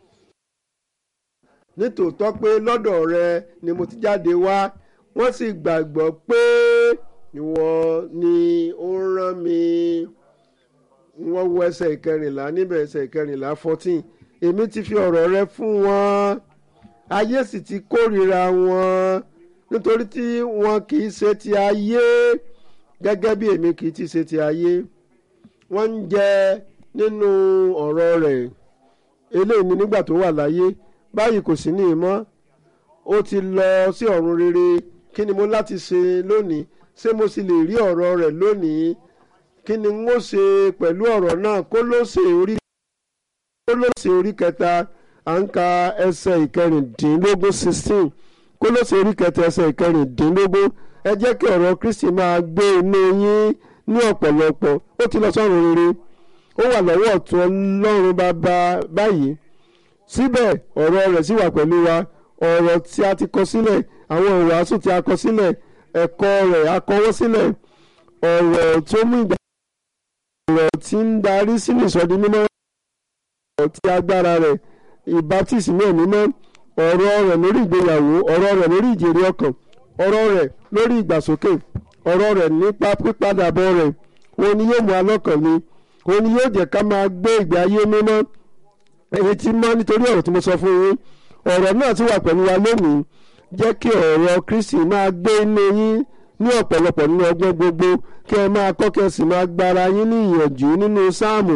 nítòótọ́ pé lọ́dọ̀ rẹ ni mo ti jáde wá wọ́n sì gbàgbọ́ pé ìwọ ni ó rán mi wọ́n wo ẹsẹ̀ ìkẹrìnlá níbẹ̀ ẹsẹ̀ ìkẹrìnlá fourteen èmi ti fi ọ̀rọ̀ rẹ fún wọn ayé sì ti kórìíra wọn nítorí tí wọn kì í ṣe ti ayé gẹ́gẹ́ bí èmi kì í ti ṣe ti ayé wọ́n ń jẹ nínú ọ̀rọ̀ rẹ̀ eléyìí ni nígbà tó wà láyé báyìí kò sí ní ìmọ̀ ó ti lọ sí ọ̀run rere kí ni mo láti ṣe lónìí ṣé mo sì lè rí ọ̀rọ̀ rẹ̀ lónìí kí ni n ó ṣe pẹ̀lú ọ̀rọ̀ náà kó ló ṣe orí kó ló ṣe orí kẹta à ń ka ẹsẹ̀ ìkẹrìndínlógún sixteen kó ló ṣe orí kẹta ẹsẹ̀ ìkẹrìndínlógún ẹ jẹ́ kí ọ̀rọ̀ Kristi máa gbé inú yín ní ọ̀pọ̀lọpọ̀ ó ti lọ sọ́run rere ó wà lọ́wọ́ ọ̀tún Ọlọ́run bàbá báyìí síbẹ̀ ọ̀rọ̀ rẹ̀ sì wà pẹ̀lú wa ọ̀rọ̀ tí a ti kọ sílẹ̀ àwọn ìwàásù tí a kọ sílẹ̀ ẹ̀kọ́ rẹ̀ a kọwọ́ sílẹ̀ ọ̀rọ̀ tó mú ìgbà ọ̀rọ̀ tí ń darí sínú ìsọdi mímọ́ ọ̀rọ̀ tí agbára rẹ̀ ìbátísì náà mímọ́ ọ̀rọ̀ rẹ̀ lórí ìgbéyàwó ọ̀rọ̀ rẹ̀ lórí ìjèrè ọkàn ọ̀rọ̀ rẹ̀ lórí ìgbàsókè ọ̀rọ̀ rẹ̀ nípa pípadàbọ̀ rẹ̀ òun ni yóò mú alọ́kàn ni òun ni yóò jẹ́ ká máa gbé ìgbé ayé mímọ́ èyí tí mọ́ nítorí ọ̀rọ̀ tí mo sọ fún yín ọ̀rọ̀ náà ti wà pẹ̀lú wa lónìí jẹ́ kí ọ̀rọ̀ Kristi máa gbé inú yín ní ọ̀pọ̀lọpọ̀ nínú ọgbọ́n gbogbo kí ẹ máa kọ́ kí ẹ sì máa gbára yín ní ìyànjú nínú sáàmù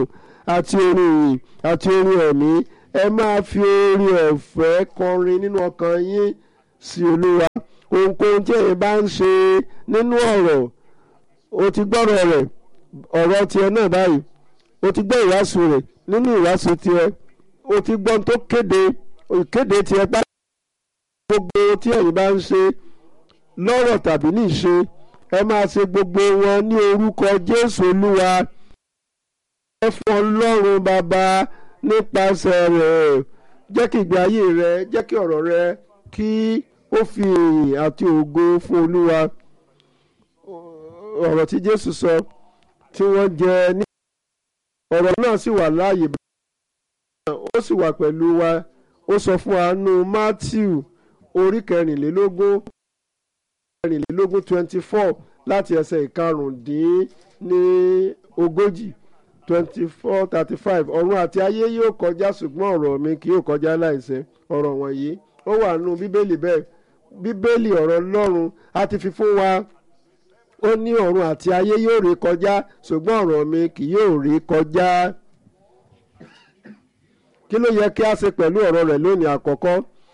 àti orin ìyìn àti orin ẹ̀mí ẹ máa fi orin ọ̀fẹ́ kọrin nínú ọkàn yín sí olúwa ohunkóhun tí ẹ̀yin bá ń ṣe nínú ọ̀rọ̀ o ti gbọ́rọ̀ rẹ̀ ọ̀rọ̀ tiẹ̀ náà báyìí o ti gbọ́ ìwàásù rẹ̀ nínú ìwàásù tiẹ̀ o ti gbọ́ tó kéde ìkéde tiẹ̀ bá gbogbo tí ẹ̀yin bá ń ṣe lọ́rọ̀ tàbí ní ìṣe ẹ máa ṣe gbogbo wọn ní orúkọ Jésù Olúwa ẹ fún Ọlọ́run bàbá nípasẹ̀ rẹ̀ jẹ́ kí ìgbé ayé rẹ jẹ́ kí ọ̀rọ̀ rẹ kí ó fi ìyìn àti ògo fún Olúwa ọ̀rọ̀ tí Jésù sọ tí wọ́n jẹ ní ọ̀rọ̀ náà sì wà láàyè ó sì wà pẹ̀lú wa ó sọ fún wa nínú Matthew orí kẹrìnlélógún kẹrìnlélógún twenty four láti ẹsẹ̀ ìkarùndín ní ogójì twenty four thirty five ọ̀run àti ayé yóò kọjá ṣùgbọ́n ọ̀rọ̀ mi kì yóò kọjá láìṣẹ ọ̀rọ̀ wọ̀nyí ó wà nínú bíbélì bẹ́ẹ̀ bíbélì ọ̀rọ̀ Ọlọ́run a ti fi fún wa ó ní ọ̀run àti ayé yóò ré kọjá ṣùgbọ́n ọ̀rọ̀ mi kì yóò ré kọjá kí ló yẹ kí a ṣe pẹ̀lú ọ̀rọ̀ rẹ̀ lónìí àkọ́kọ́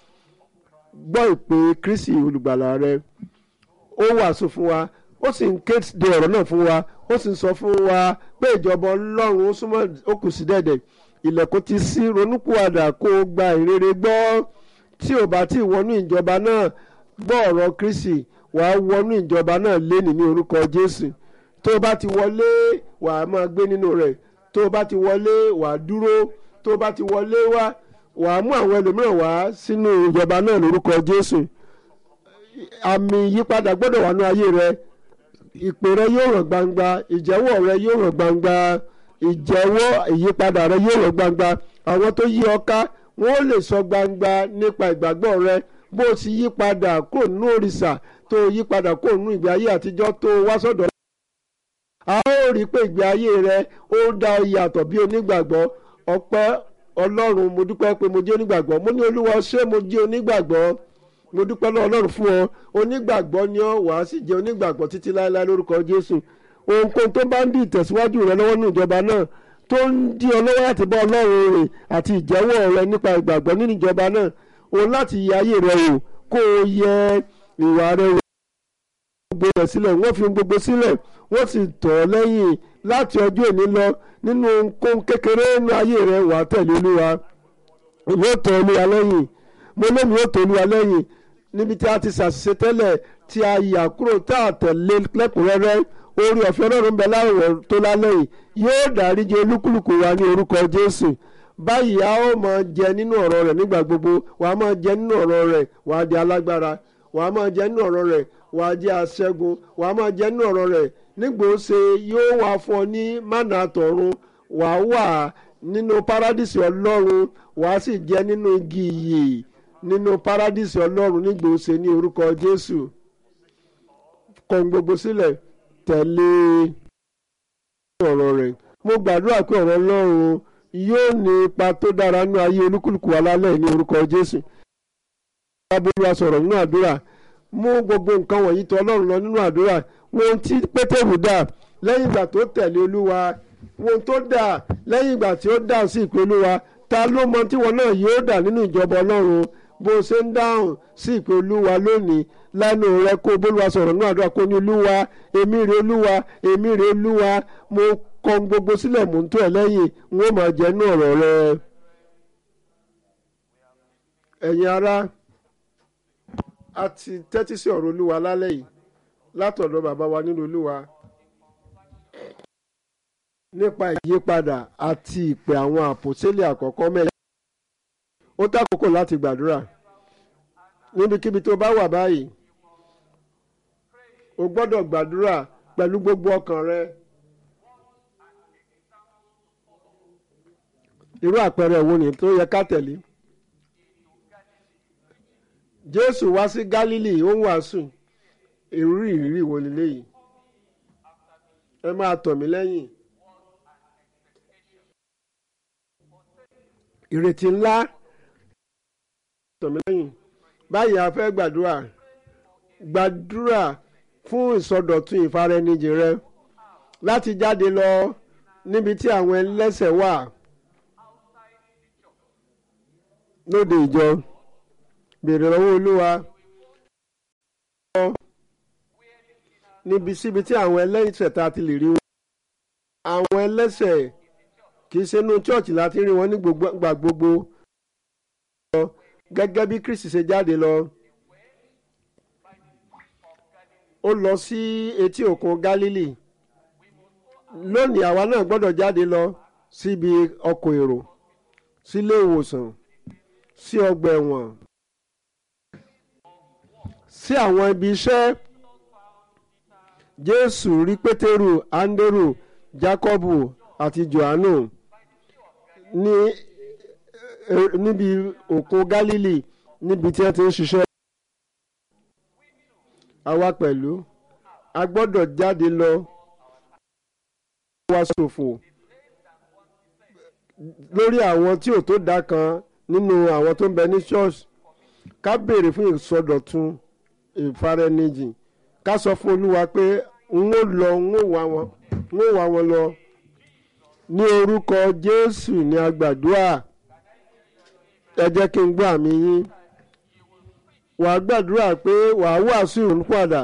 gbọ́ ìpè Kristi olùgbàlà rẹ ó wàásù fún wa ó sì ń kéde ọ̀rọ̀ náà fún wa ó sì ń sọ fún wa pé ìjọba Ọlọ́run ó súnmọ́ ó kù sí dẹ̀dẹ̀ ilẹ̀kùn ti ṣí ronúpìwàdà kó o gba ìrere gbọ́ tí ò bá tí ì wọnú ìjọba náà gbọ́ ọ̀rọ̀ Kristi wàá wọnú ìjọba náà léni ní orúkọ Jésù tó o bá ti wọlé wàá máa gbé nínú rẹ̀ tó o bá ti wọlé wàá dúró tó o bá ti wọlé wá wàá mú àwọn ẹlòmíràn wá sínú ìjọba náà lórúkọ Jésù àmì ìyípadà gbọ́dọ̀ wà ní ayé rẹ ìpè rẹ yóò hàn gbangba ìjẹ́wọ́ rẹ yóò hàn gbangba ìjẹ́wọ́ ìyípadà rẹ yóò hàn gbangba àwọn tó yí ọ ká wọn ó lè sọ gbangba nípa ìgbàgbọ́ rẹ bó o ti yí padà kó nínú òrìṣà tó yí padà kó nínú ìgbé ayé àtijọ́ tó wá sọ́dọ̀ a ó rí i pé ìgbé ayé rẹ ó dá ọ yàtọ̀ bí onígbàgbọ́ ọpẹ́ ọlọ́run mo dúpẹ́ pé mo jẹ́ onígbàgbọ́ mo ní olúwa ṣé mo jẹ́ onígbàgbọ́ mo dúpẹ́ lọ́wọ́ ọlọ́run fún ọ onígbàgbọ́ ni ọ wàá sì jẹ́ onígbàgbọ́ títí láéláé lórúkọ jésù ohunkóhun tó bá ń di ìtẹ̀síwájú rẹ lọ́wọ́ ní ìjọba náà tó ń di ọ lọ́wọ́ láti bá ọlọ́run rìn àti ìjẹ́wọ́ rẹ nípa ìgbàgbọ́ nínú ìjọba náà òun láti yẹ ayé rẹ wò kó o yẹ ìwà rẹ wò gbogbo rẹ̀ sílẹ̀ wọ́n fi gbogbo sílẹ̀ wọ́n sì tọ̀ ọ́ lẹ́yìn láti ọjọ́ òní lọ nínú ohunkóhun kékeré nínú ayé rẹ wà á tẹ̀lé olúwa ìwé tọ̀ olúwa lẹ́yìn mo lómi ó tọ̀ olúwa lẹ́yìn níbi tí a ti ṣàṣìṣe tẹ́lẹ̀ tí a yà kúrò tá a tẹ̀lé lẹ́kùnrẹ́rẹ́ orí ọ̀fẹ́ ọlọ́run bẹ láwọ̀ tó lálẹ́ yìí yóò dáríjì olúkúlùkù wa ní orúkọ jésù báyìí a ó máa jẹ nínú ọ̀rọ̀ rẹ̀ nígbà gbogbo wà á máa jẹ nínú ọ̀rọ̀ rẹ̀ wà á di alágbára wà á máa jẹ nínú ọ̀rọ̀ rẹ̀ wà á jẹ́ aṣẹ́gun wà á máa jẹ nínú ọ̀rọ̀ rẹ̀ nígbò ṣe yóò wá fún ọ ní mánà àtọ̀run wà á wà nínú párádìsì ọlọ́run wà á sì jẹ nínú igi ìyè nínú párádìsì ọlọ́run nígbò ṣe ní orúkọ jésù kọ̀ gbogbo sílẹ̀ tẹ̀lé ọ̀rọ̀ rẹ̀ mo gbàdúrà pé ọ̀rọ̀ ọlọ́run yóò ní ipa tó dára nínú ayé olúkúlùkù alálẹ̀ ní orúkọ jésù. abúlé sọ̀rọ̀ nínú àdúrà mú gbogbo nǹkan wọ̀nyí tọ̀ ọlọ́run lọ nínú àdúrà wọn tí pétérù dà lẹ́yìn ìgbà tó tẹ̀lé olúwa wọn tó dà lẹ́yìn ìgbà tí ó dà sí ìpè olúwa ta ló mọ tí wọn náà yóò dà nínú ìjọba ọlọ́run bó o ṣe ń dáhùn sí ìpè olúwa lónìí lẹ́nu rẹ kó bólúwa sọ̀rọ̀ nínú àdúrà kó ní olúwa èmi rè olúwa èmi rè olúwa mo kọ gbogbo sílẹ̀ mò ń tó ẹ̀ lẹ́yìn n ó máa jẹ́ nínú ọ̀rọ̀ rẹ. ẹ̀yin ará a ti tẹ́tí sí ọ̀rọ̀ olúwa lálẹ́ yìí látọ̀dọ̀ bàbá wa nínú olúwa nípa ìyípadà àti ìpè àwọn àpòsílẹ̀ àkọ́kọ́ mẹ́rin ó tákòókò láti gbàdúrà níbikíbi tó bá wà báyìí o gbọ́dọ̀ gbàdúrà pẹ̀lú gbogbo ọkàn rẹ irú àpẹẹrẹ wo ni tó yẹ ká tẹ̀lé Jésù wá sí Gálílì ó ń wàásù irú ìrírí wo leléyìí ẹ máa tọ̀ mí lẹ́yìn ìrètí ńlá tọ̀ mí lẹ́yìn báyìí a fẹ́ gbàdúrà gbàdúrà fún ìsọdọ̀tun ìfaraẹnijì rẹ láti jáde lọ níbi tí àwọn ẹlẹ́sẹ̀ wà lóde ìjọ béèrè lọ́wọ́ olúwa níbi síbi tí àwọn ẹlẹ́sẹ̀ tá a ti lè rí wọn àwọn ẹlẹ́sẹ̀ kì í ṣe inú chọ́ọ̀chì láti rí wọn ní gbà gbogbo gẹ́gẹ́ bí Kristi ṣe jáde lọ ó lọ sí etí òkun Gálílì lónìí àwa náà gbọ́dọ̀ jáde lọ síbi ọkọ̀ èrò sílé ìwòsàn sí ọgbà ẹ̀wọ̀n sí àwọn ibi iṣẹ́ Jésù rí Pétérù Áńdérù Jákọ́bù àti Jòhánù ní níbi òkun Gálílì níbi tí wọ́n ti ń ṣiṣẹ́. àwa pẹ̀lú a gbọ́dọ̀ jáde lọ wá ṣòfò lórí àwọn tí ò tó dá kan nínú àwọn tó ń bẹ ní ṣọ́ọ̀ṣì ká béèrè fún ìsọdọ̀tun ìfaraẹnijìn ká sọ fún Olúwa pé n ó lọ n ó wá wọn n ó wá wọn lọ ní orúkọ Jésù ní agbàdúrà ẹ jẹ́ kí n gbọ́ àmì yín wà á gbàdúrà pé wà á wàásù ìrònúpìwàdà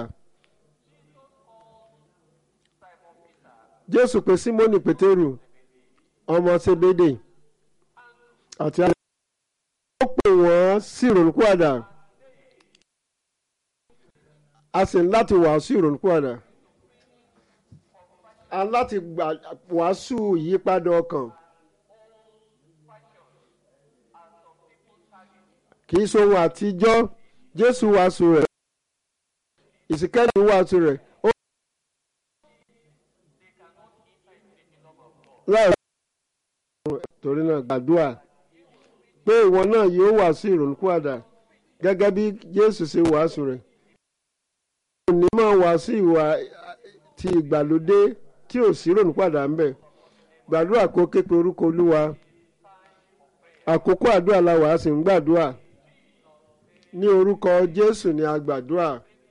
Jésù pé Símónì Pétérù ọmọ Sébédè àti àwọn ó pè wọ́n sí ìrònúpìwàdà a sì ń láti wàásù ìrònúpìwàdà a láti wàásù ìyípadà ọkàn. kì í ṣohun àtijọ́ jésù wàásù rẹ̀ ìsìnkẹ́lì wàásù rẹ̀ ó láì torí náà gbàdúrà pé ìwọ náà yóò wàásù ìrònúpìwàdà gẹ́gẹ́ bí jésù ṣe wàásù rẹ̀ òní máa wàásù ìwà ti ìgbàlódé tí ò sí ìrònúpìwàdà ń bẹ gbàdúrà kó képe orúkọ olúwa àkókò àdúrà la wàá sì ń gbàdúrà ní orúkọ jésù ni a gbàdúrà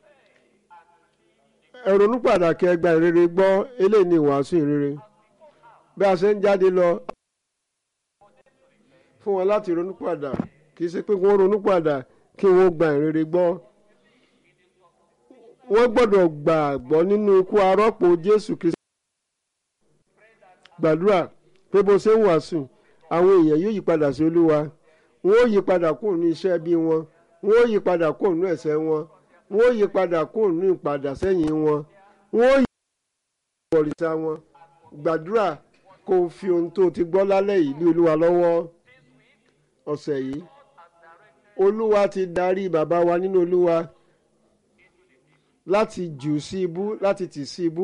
ẹ ronú pàtàkì ẹgbà ìrere gbọ́ eléyìí ni ìwàásù ìrere bí a ṣe ń jáde lọ fún wọn láti ronú padà kì í ṣe pé wọ́n ronú padà kí wọ́n gba ìrere gbọ́ wọ́n gbọ́dọ̀ gbàgbọ́ nínú ikú arọ́pò jésù kristu gbàdúrà pé bó ṣe ń wàásù àwọn èèyàn yóò yí padà sí olúwa wọn ó yí padà kúrò ní iṣẹ́ bí wọn wọn ó yí padà kúrò ní ẹ̀ṣẹ̀ wọn wọn ó yí padà kúrò ní ìpadà sẹ́yìn wọn wọn ó yí padà kúrò ní ìbọ̀rìṣà wọn gbàdúrà kó o fi ohun tó o ti gbọ́ lálẹ́ yìí lé olúwa lọ́wọ́ ọ̀sẹ̀ yìí olúwa ti darí bàbá wa nínú olúwa láti jù sí ibú láti tì sí ibú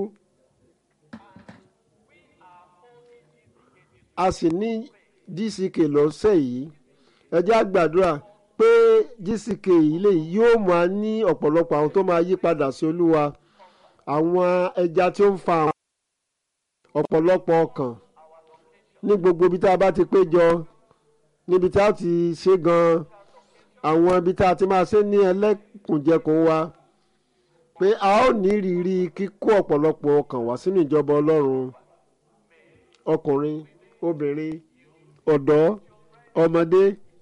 a sì ní dck lọ́sẹ̀ yìí ẹ jẹ́ á gbàdúrà pé dck yìí lè yóò máa ní ọ̀pọ̀lọpọ̀ àwọn tó máa yí padà sí olúwa àwọn ẹja tí ó ń fa àwọn ọ̀pọ̀lọpọ̀ ọkàn ní gbogbo ibi tá a bá ti péjọ níbi tá a ti ṣe gan-an àwọn ibi tá a ti máa ṣe ní ẹlẹ́kùnjẹkùn wa pé a ó ní ìrírí kíkó ọ̀pọ̀lọpọ̀ ọkàn wá sínú ìjọba ọlọ́run ọkùnrin obìnrin ọ̀dọ́ ọmọdé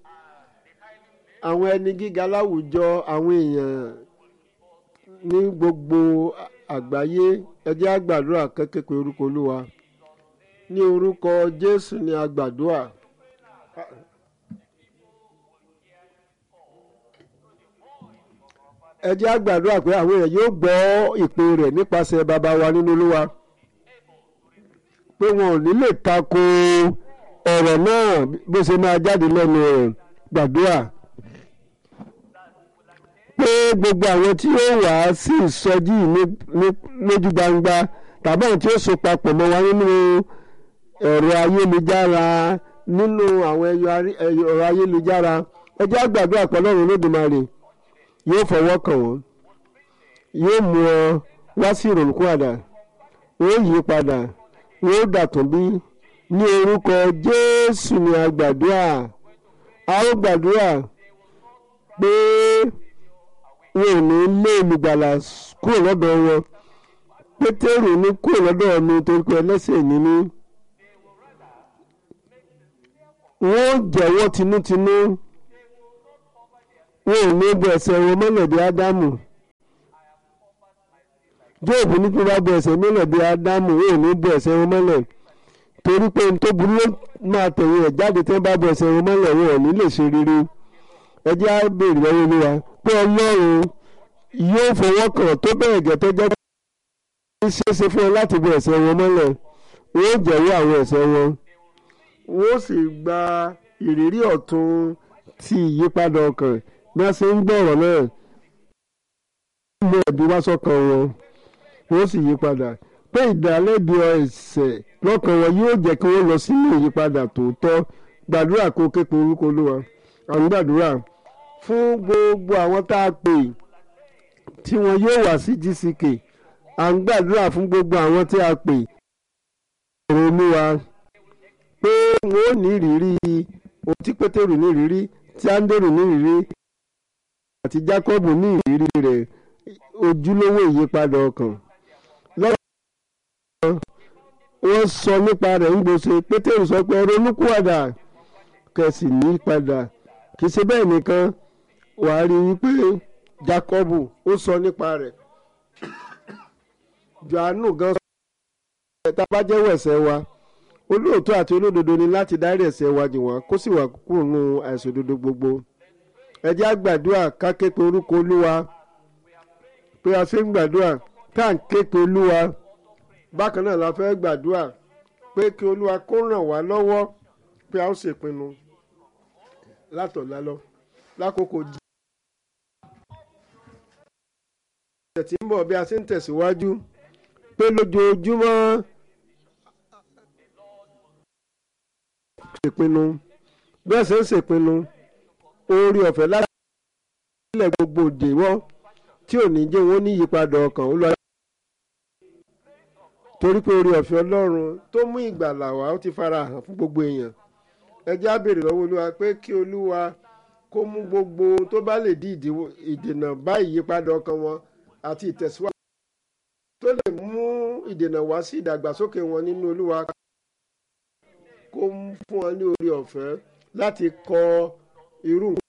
àwọn ẹni gíga láwùjọ àwọn èèyàn ní gbogbo àgbáyé ẹ jẹ́ á gbàdúrà kékeré pé orúkọ olúwa ní orúkọ jésù ni a gbàdúrà. ẹ jẹ́ á gbàdúrà pé àwọn èèyàn yóò gbọ́ ìpè rẹ̀ nípasẹ̀ bàbá wa nínú olúwa pé wọn ò ní lè tako ọ̀rọ̀ náà bó ṣe máa jáde lẹ́nu rẹ̀ gbàdúrà pé gbogbo àwọn tí ó wà á sí ìsọjí lójú gbangba tàbí àwọn tí ó so papọ̀ mọ́ wa nínú ẹ̀rọ ayélujára nínú àwọn ẹ̀rọ ayélujára ẹ jẹ́ á gbàdúrà pé Ọlọ́run Olódùmarè yóò fọwọ́ kàn wọ́n yóò mú ọ wá sí ìrònúkúwàdà wọ́n yí padà wọ́n dàtún bí ní orúkọ Jésù ni a gbàdúrà a ó gbàdúrà pé wọn ò ní lé olùgbàlà kúrò lọ́dọ̀ wọn Pétérù ní kúrò lọ́dọ̀ mi torí pé ẹlẹ́ṣẹ̀ ní mí wọ́n jẹ́wọ́ tinútinú wọn ò ní bọ ẹ̀ṣẹ̀ wọn mọ́lẹ̀ bí ádámù jóòbù ní kí wọ́n bá bọ ẹ̀ṣẹ̀ mọ́lẹ̀ bí ádámù wọn ò ní bọ ẹ̀ṣẹ̀ wọn mọ́lẹ̀ torí pé n tó burú ló máa tẹ̀yìn ẹ̀ jáde tí wọ́n bá bọ ẹ̀ṣẹ̀ wọn mọ́lẹ̀ wọn ò ní lè ṣe rere ẹ jẹ́ á béèrè lọ́wọ́ olúwa pé ọlọ́run yóò fọwọ́ kàn tó bẹ̀rẹ̀ gẹ́ tó jẹ́ kí ṣeéṣe fún ẹ láti bọ ẹ̀ṣẹ̀ wọn mọ́lẹ̀ wọ́n ó jẹ̀wọ́ àwọn ẹ̀ṣẹ̀ wọn wọ́n sì gba ìrírí ọ̀tun ti ìyípadà ọkàn bí wọ́n ṣe ń gbọ́rọ̀ náà mú ẹ̀bí wá sọ́kàn wọn wọ́n sì yí padà pé ìdálẹ́bi ẹ̀ṣẹ̀ lọ́kàn wọn yóò jẹ́ kí wọ́n lọ sínú ìyípadà tòótọ́ gbàdúrà kó képe orúkọ olúwa àwọn gbàdúrà fún gbogbo àwọn tá a pè tí wọn yóò wá sí GCK à ń gbàdúrà fún gbogbo àwọn tí a pè ọ̀rọ̀ olúwa pé wọn ò ní ìrírí ohun tí pétérù ní ìrírí tí áńdérù ní ìrírí àti jákọ́bù ní ìrírí rẹ̀ ojúlówó ìyípadà ọkàn lọ́wọ́ wọ́n sọ nípa rẹ̀ ń gbèsè pétérù sọ pé ronúkúwàdà kẹsì ní padà kì í ṣe bẹ́ẹ̀ nìkan wàá rí i pé jákọ́bù ó sọ nípa rẹ̀ johannu gan sọ pé tá a bá jẹ́wọ́ ẹ̀ṣẹ̀ wa olóòótọ́ àti olódodo ni láti dárí ẹ̀ṣẹ̀ wa jì wọ́n kó sì wà kúrò nínú àìṣòdodo gbogbo ẹ jẹ́ á gbàdúrà ká ké pe orúkọ olúwa pé a ṣe ń gbàdúrà ká ń ké pe olúwa bákan náà la fẹ́ gbàdúrà pé kí olúwa kó ràn wá lọ́wọ́ pé a ó ṣèpinnu látọ̀lá lọ lákòókò jí. ọ̀sẹ̀ tí ń bọ̀ bí a ṣe ń tẹ̀síwájú pé lójoojúmọ́ ṣèpinnu bí wọ́n ṣe ń ṣèpinnu oore ọ̀fẹ́ láti ilẹ̀ gbogbo òdèwọ́ tí ò ní jẹ́ wọ́n ní ìyípadà ọkàn ó lọ. torí pé oore ọ̀fẹ́ ọlọ́run tó mú ìgbàlà wá ó ti fara hàn fún gbogbo èèyàn ẹ jẹ́ á béèrè lọ́wọ́ olúwa pé kí olúwa kó mú gbogbo ohun tó bá lè dí ìdènà bá ìyípadà ọkàn wọn àti ìtẹ̀síwájú tó lè mú ìdènà wá sí ìdàgbàsókè wọn nínú olúwa kó fún wọn ní oore ọ̀fẹ́ láti kọ irú nǹkan.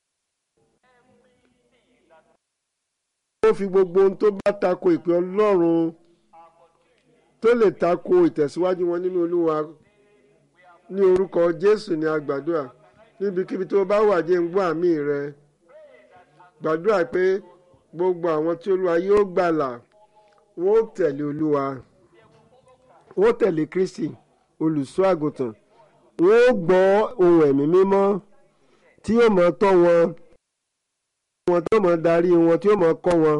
ó fi gbogbo ohun tó bá tako ìpè ọlọ́run tó lè tako ìtẹ̀síwájú wọn nínú olúwa ní orúkọ jésù ní agbàdúrà níbikíbi tó bá wà jẹ́ ń gbọ́ àmì rẹ gbàdúrà pé gbogbo àwọn tí olúwa yóò gbàlà wọ́n ó tẹ̀lé olúwa wọ́n ó tẹ̀lé kristi olùṣọ́ àgùntàn wọ́n ó gbọ́ ohun ẹ̀mí mímọ́ tí yóò mọ̀ tọ́ wọn wọn tí yóò mọ̀ darí wọn tí yóò mọ̀ kọ́ wọn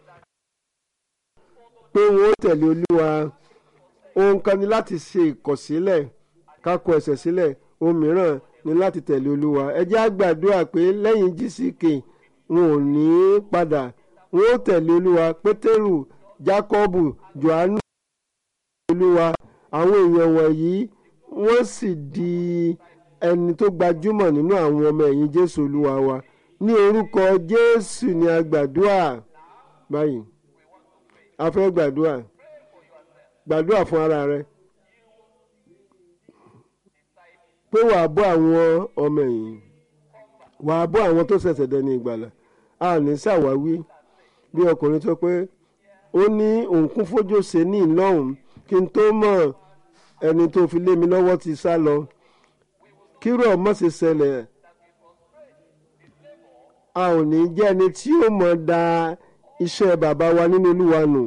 pé wọ́n ó tẹ̀lé olúwa ohun kan ni láti ṣe ìkọ̀sílẹ̀ ká kọ ẹ̀ṣẹ̀ sílẹ̀ ohun mìíràn ni láti tẹ̀lé olúwa ẹ jẹ́ á gbàdúrà pé lẹ́yìn GCK wọn ò ní í padà wọn ó tẹ̀lé olúwa pétérù jákọ́bù johannu olúwa àwọn èèyàn wọ̀nyí wọ́n sì di ẹni tó gbajúmọ̀ nínú àwọn ọmọ ẹ̀yìn jésù olúwa wa ní orúkọ jésù ni a gbàdúrà báyìí a fẹ́ gbàdúrà gbàdúrà fún ara rẹ pé wàá bọ́ àwọn ọmọ ẹ̀yìn wàá bọ́ àwọn tó ṣẹ̀ṣẹ̀ dẹni ìgbàlà a ní ṣàwáwí bí ọkùnrin tó pé ó ní òǹkún fójó ṣe ní ìlọ́hùn kí n tó mọ̀ ẹni tó fi lé mi lọ́wọ́ ti sá lọ kírò ọmọ sì ṣẹlẹ̀ a ò ní jẹ́ ẹni tí ó mọ̀ da iṣẹ́ bàbá wa nínú olúwa nù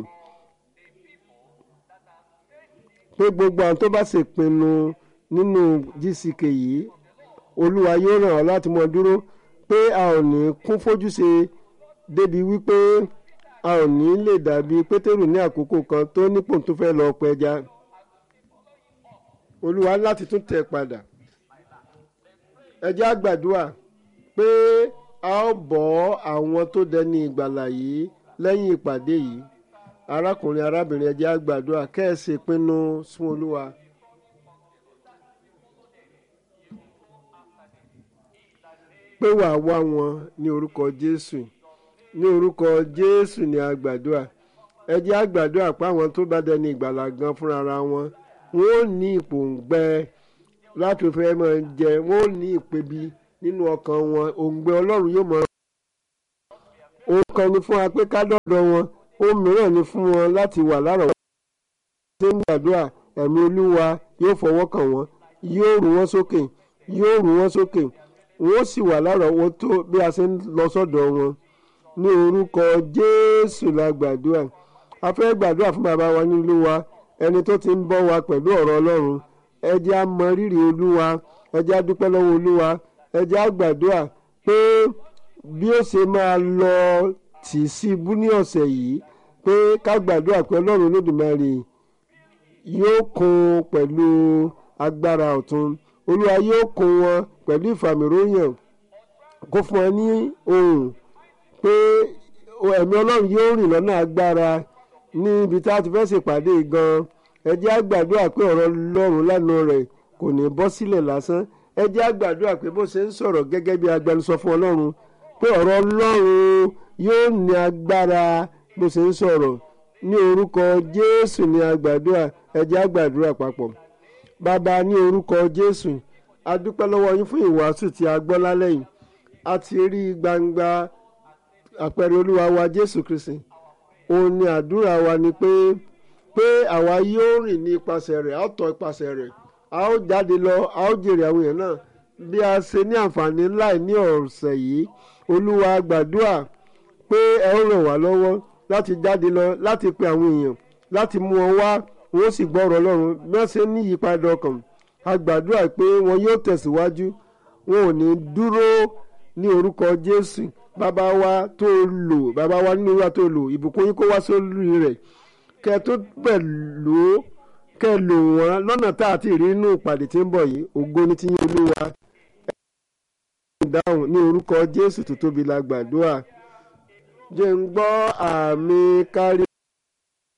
pé gbogbo àwọn tó bá ṣèpinnu nínú GCK yìí olúwa yóò ràn ọ́ láti mọ dúró pé a ò ní kún fójúṣe débi wípé a ò ní lè dàbí pétérù ní àkókò kan tó nípò tó fẹ́ lọ pẹja olúwa láti tún tẹ̀ padà ẹ jẹ́ á gbàdúrà pé a ó bọ́ àwọn tó dẹni ìgbàlà yìí lẹ́yìn ìpàdé yìí arákùnrin arábìnrin ẹ jẹ́ á gbàdúrà kẹ́ẹ̀sì pinnu fún olúwa. pé wàá wá wọn ní orúkọ jésù ní orúkọ jésù ní àgbàdua ẹ jẹ́ àgbàdua pé àwọn tó bá dẹni ìgbàlà gan fúnra wọn wọn ò ní ìpòǹgbẹ láti fẹ́ máa jẹ wọ́n ò ní ìpebi nínú ọkàn wọn òǹgbẹ ọlọ́run yóò máa ohun kan ni fún wa pé ká dọ́dọ̀ wọn ohun mìíràn ni fún wọn láti wà lárọ̀ọ́wọ́ ṣé ń gbàdúrà ẹ̀mí olúwa yóò fọwọ́ kàn wọ́n yóò rú wọn sókè yóò rú wọn sókè wọ́n sì wà lárọ̀ọ́wọ́tó bí a ṣe ń lọ sọ́dọ̀ wọn ní orúkọ jésù la gbàdúrà a fẹ́ gbàdúrà fún bàbá wa nílùú wa ẹni tó ti ń bọ́ wa pẹ̀lú ọ̀rọ̀ ọlọ́run ẹ jẹ́ á mọ rírì olúwa ẹ jẹ́ á dúpẹ́ lọ́wọ́ olúwa ẹ jẹ́ á gbàdúrà pé bí ó ṣe máa lọ tì sí ibú ní ọ̀sẹ̀ yìí pé ká gbàdúrà pé ọlọ́run olódùmarè yóò kún pẹ̀lú agbára ọ̀tun olúwa yóò kún wọn pẹ̀lú ìfàmìróyàn kó fún wọn ní ohùn pé ẹ̀mí ọlọ́run yóò rìn lọ́nà agbára ní ibi tá a ti fẹ́ ṣèpàdé gan-an ẹ jẹ́ á gbàdúrà pé ọ̀rọ̀ ọlọ́run lẹ́nu rẹ̀ kò ní bọ́ sílẹ̀ lásán ẹ jẹ́ á gbàdúrà pé bó ṣe ń sọ̀rọ̀ gẹ́gẹ́ bí agbẹnusọ fún ọlọ́run pé ọ̀rọ̀ ọlọ́run yóò ní agbára bó ṣe ń sọ̀rọ̀ ní orúkọ jésù ní agbàdúrà ẹ jẹ́ á gbàdúrà papọ̀ bàbá ní orúkọ jésù a dúpẹ́ lọ́wọ́ yín fún ìwàásù tí a gbọ́ lálẹ́ yìí a ti rí gbangba àpẹẹrẹ olúwa wa jésù kristi òun ni àdúrà wa ni pé pé àwa yóò rìn ní ipasẹ̀ rẹ̀ a ó tọ́ ipasẹ̀ rẹ̀ a ó jáde lọ a ó jèrè àwọn èèyàn náà bí a ṣe ní àǹfààní ńlá ní ọ̀sẹ̀ yìí olúwa gbàdúrà pé ẹ ó ràn wá lọ́wọ́ láti jáde lọ láti pe àwọn èèyàn láti mú wọn wá wọn ó sì gbọ́ ọ̀rọ̀ ọlọ́run bí wọ́n ṣe ní ìyípadà ọkàn a gbàdúrà pé wọn yóò tẹ̀síwájú wọn ò ní dúró ní orúkọ jésù bàbá wa tó lò bàbá wa nínú wa tó lò ìbùkún yín kó wá sórí rẹ̀ kẹ tó pẹ̀lú kẹ lò wọ́n lọ́nà tá a ti rí inú ìpàdé tí ń bọ̀ yìí ògo ní tiyín olúwa ìdáhùn ní orúkọ jésù tó tóbi la gbàdúrà jẹ́ ń gbọ́ àmì kárí.